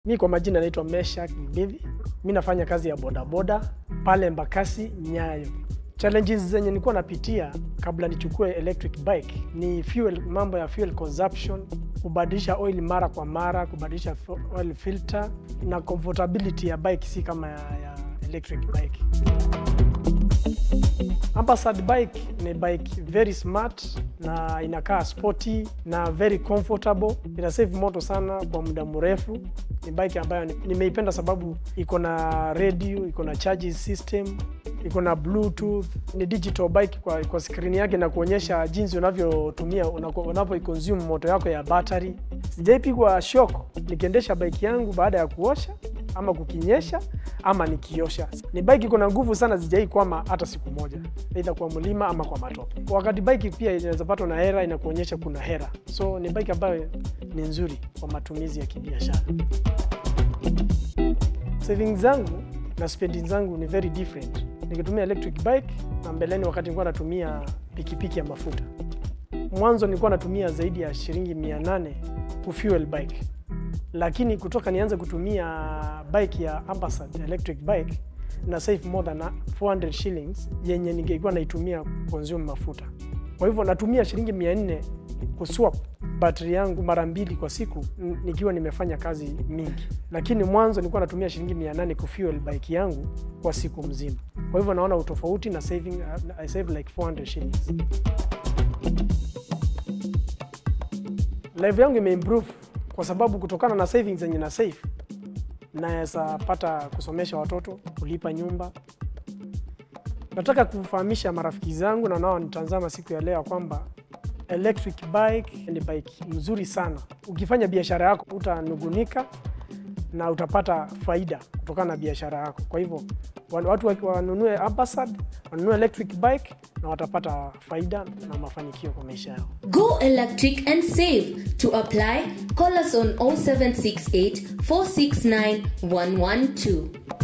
Mi kwa majina naitwa Meshak Mbidhi. Mi nafanya kazi ya bodaboda pale Mbakasi Nyayo. Challenges zenye nilikuwa napitia kabla nichukue electric bike ni fuel, mambo ya fuel consumption, kubadilisha oil mara kwa mara, kubadilisha oil filter na comfortability ya bike si kama ya, ya electric bike. Ampersand bike ni bike very smart na inakaa sporty na very comfortable. Ina save moto sana kwa muda mrefu. Ni bike ambayo ni- nimeipenda sababu iko na radio, iko na charging system, iko na bluetooth. Ni digital bike kwa, kwa skrini yake na kuonyesha jinsi unavyotumia unako- unavyoiconsume moto yako ya battery. Sijaipigwa shock nikiendesha bike yangu baada ya kuosha ama kukinyesha ama nikiosha. Ni bike iko na nguvu sana, sijai kwama hata siku moja, aidha kwa mlima ama kwa matope. Wakati bike pia inaweza patwa na hera, inakuonyesha kuna hera, so ni bike ambayo ni nzuri kwa matumizi ya kibiashara. Savings zangu na spending zangu ni very different nikitumia electric bike na mbeleni, wakati nilikuwa natumia pikipiki ya mafuta. Mwanzo nilikuwa natumia zaidi ya shilingi 800 kufuel bike lakini kutoka nianze kutumia bike ya Ampersand electric bike na save more than 400 shillings yenye ningekuwa naitumia consume mafuta. Kwa hivyo natumia shilingi 400 kuswap battery yangu mara mbili kwa siku n- nikiwa nimefanya kazi mingi, lakini mwanzo nilikuwa natumia shilingi 800 kufuel bike yangu kwa siku mzima. Kwa hivyo naona utofauti na saving, I save like 400 shillings. life yangu imeimprove kwa sababu kutokana na savings zenye na save naweza pata kusomesha watoto, kulipa nyumba. Nataka kufahamisha marafiki zangu na nao nitazama siku ya leo ya kwamba electric bike ni bike mzuri sana. Ukifanya biashara yako utanugunika na utapata faida kutokana na biashara yako. Kwa hivyo wa- watu wa- wanunue Ampersand, wanunue electric bike na watapata faida na mafanikio kwa maisha yao. Go electric and save. To apply, call us on 0768 469 112.